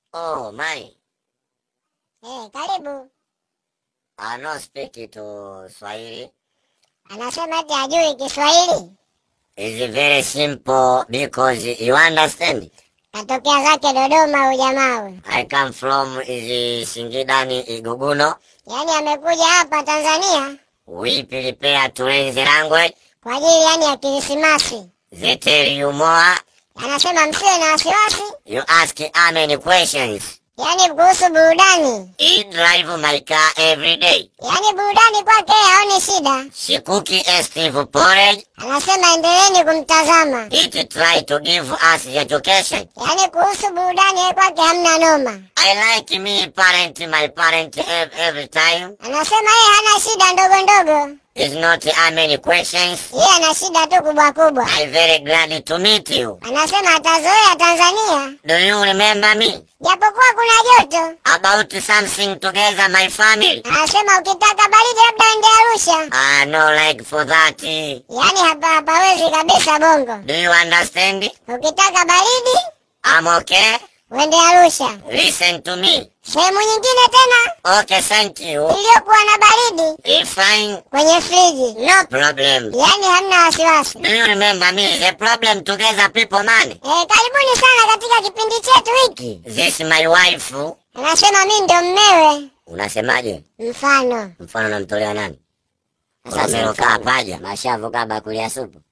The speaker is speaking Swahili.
Oh, my. Eh, karibu. I no speak to Swahili. Anasema ati hajui Kiswahili. It's very simple because you understand. Katokea zake Dodoma huyu jamaa huyu. I come from is Singidani Iguguno. Yaani amekuja hapa Tanzania We prepare to learn the language. kwa ajili yani ya Krismasi. They tell you more. Anasema msiwe na wasiwasi, You ask how many questions. yaani kuhusu burudani. He drive my car every day. Yaani burudani kwake yeye haoni shida. She cook a Steve porridge. Anasema endeleeni kumtazama. It try to give us the education. Yaani kuhusu burudani yeye kwake hamna noma. I like me parent, my parent ev- every time. Anasema yeye hana shida ndogo ndogo, It's not how many questions. yeye ana shida tu kubwa kubwa. I'm very glad to meet you. Anasema atazoea Tanzania, Do you remember me? japokuwa kuna joto. About something together, my family? Anasema ukitaka baridi labda ende Arusha. Ah, no like for that. Yaani hapa hapawezi kabisa Bongo. Do you understand? Ukitaka baridi I'm okay. uende Arusha. Listen to me. Sehemu nyingine tena Okay, thank you. iliyokuwa na baridi It's fine. kwenye friji, No problem. yaani hamna wasiwasi. Do you remember me? The problem together, people, man. Eh, karibuni sana katika kipindi chetu hiki. This my wife. Anasema mi ndio mmewe. Unasemaje? Mfano Mfano namtolea nani? Sasa Romero mfano. kaa paja. Mashavu kaa bakuli ya supu.